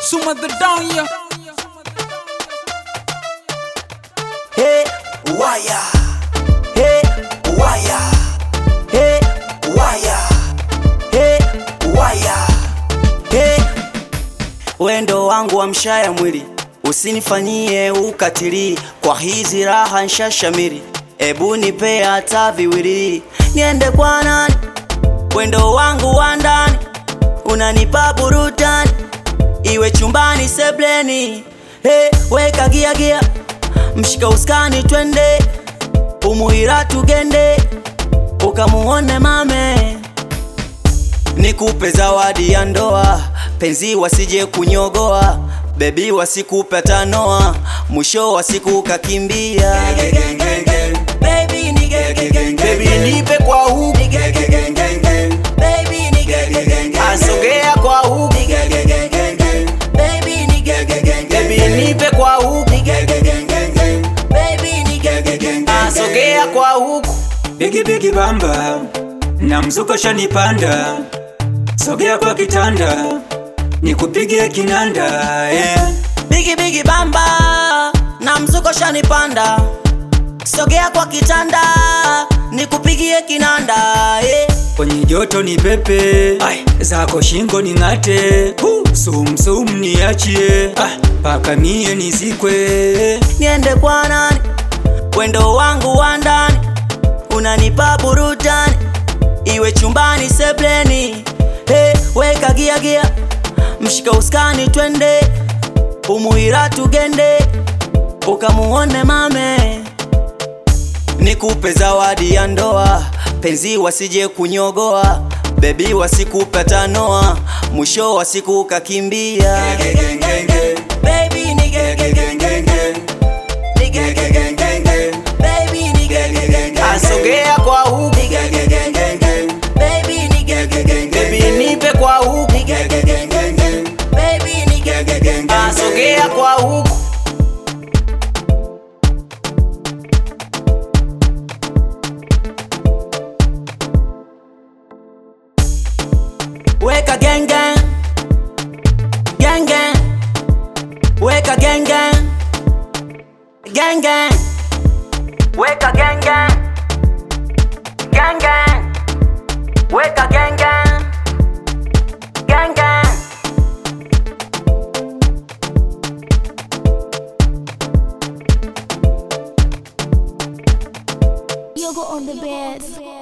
Suma the down ya Hey, waya. Hey, waya. Hey, waya. Hey, waya. Hey. Wendo wangu wa mshaya mwili usinifanyie ukatili, kwa hizi raha nshashamiri, ebu nipe hata viwili, niende kwa nani? Wendo wangu wa ndani unanipa burudani, iwe chumbani sebleni. Hey, weka gia gia, mshika uskani twende, umuhira tugende, ukamuone mame nikupe zawadi ya ndoa, penzi wasije kunyogoa, bebi wasikupe tanoa, mwisho wa siku kakimbia. Baby, ni ge- ge- ge- ge- Baby nipe kwa huku ni ge- ge- ge- ge- ge. Baby, ni ge- ge- ge- ge- asogea kwa huku ni ge- ge- ge- ge- ge. Baby, ni ge- ge- ge- ge- Baby nipe kwa huku ni ge- ge- ge- ge- ge. Baby, ni ge- ge- ge- ge- asogea kwa huku Bigi bigi bamba na mzuko shanipanda, sogea kwa kitanda nikupigie kinanda yeah. Bigi bigi bamba na mzuko shanipanda, sogea kwa kitanda nikupigie kinanda eh. Kwenye joto ni pepe Ay, zako shingo ni ng'ate Huh, sumsum niachie Ah, paka mie nizikwe Niende kwa nani? Wendo wangu wa ndani unanipa burudani, iwe chumbani sebleni. Hey, weka gia gia, mshika uskani twende, umuhira tugende, ukamuone mame nikupe zawadi ya ndoa, penzi wasije kunyogoa, bebi wasikupe tanoa, mwisho wa siku kakimbia. Baby, ni ge- ge- ge- ge- ge. Ni ge- ge- ge- ge- ge. Baby, ni ge- ge- ge- ge- asogea kwa huku Ni ge- ge- ge- ge- ge. Baby, ni ge- ge- ge- ge- Baby nipe kwa huku Ni ge- ge- ge- ge- ge. Baby, ni ge- ge- ge- ge- asogea kwa huku Weka gang gang Gang gang Weka gang gang Gang gang Weka gang gang Gang gang